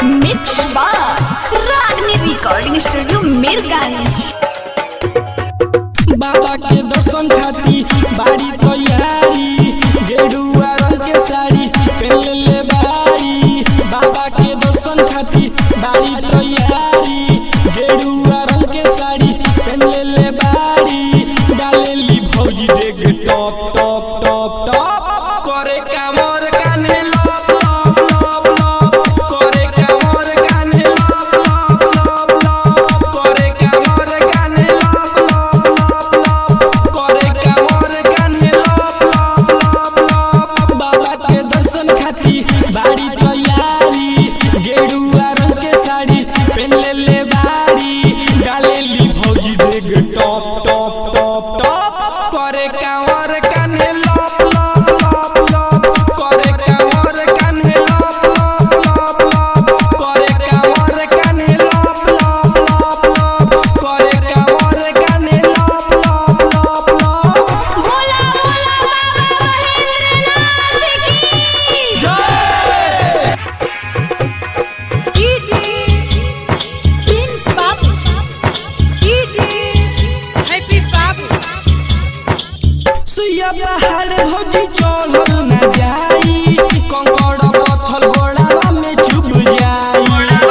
mix बार रागनी recording studio Mirganj बाबा के दर्शन खाती बाड़ी तैयारी गेरुआ रंग के साड़ी पहन ले बाड़ी बाबा के दर्शन खाती बाड़ी तैयारी गेरुआ रंग के साड़ी पहन ले बाड़ी डालेली भौजी देख टॉप टॉप टॉप टॉप करे कामर कान्हे लप लप लप लप करे कामर कान्हे लप लप लप लप करे कामर कान्हे लप लप लप लप करे कामर कान्हे लप लप लप लप बाबा के दर्शन खाती बाड़ी तैयारी गेरुआ रंग के साड़ी पहन ले ले बाड़ी डालेली भौजी देख टॉप टॉप टॉप टॉप करे कांवर कान्हे लप लप लप लप करे कांवर कान्हे लप लप लप लप करे कांवर कान्हे लप लप लप लप करे कांवर कान्हे लप लप लप लप बोला बोला बाबा महेंद्रनाथ की जय कीजिए प्रिंस बाबू कीजिए हैप्पी बाबू सुइया पहाड़ भौजी चढ़ल न जाई कंकड़ पत्थर घोड़ावा में चुभ जाई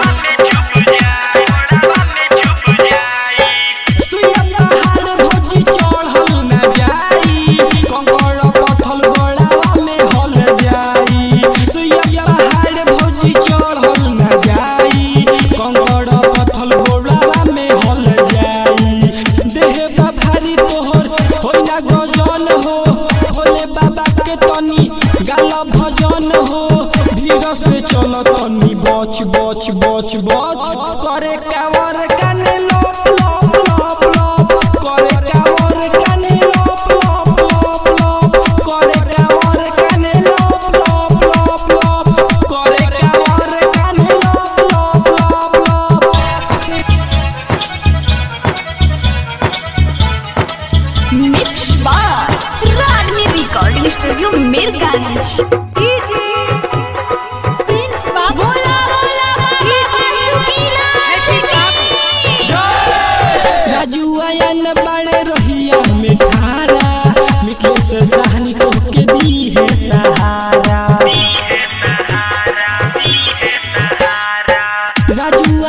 सुइया पहाड़ भौजी चढ़ल न जाई कंकड़ पत्थर घोड़ावा में हल जाई सुइया पहाड़ भौजी चढ़ल न जाई कंकड़ पत्थर घोड़ावा में हल जाई देह बा भारी तोहर होई ना गजन हो भोले बाबा के तनी गाला भजन हो धीरे से चल तनी बच बच बच बच करे कावर काने लप लप लप लप करे कावर काने लप लप लप लप करे कावर काने लप लप लप लप करे कावर काने लप लप लप लप मिक्स बार रागनी रिकॉर्डिंग स्टूडियो मीरगंज कीजिए प्रिंस बाबू बोला बोला कीजिए हैप्पी बाबू राजू आयन बड़े रोहिया में खारा मिथलेश सहनी को के दी है सहारा राजू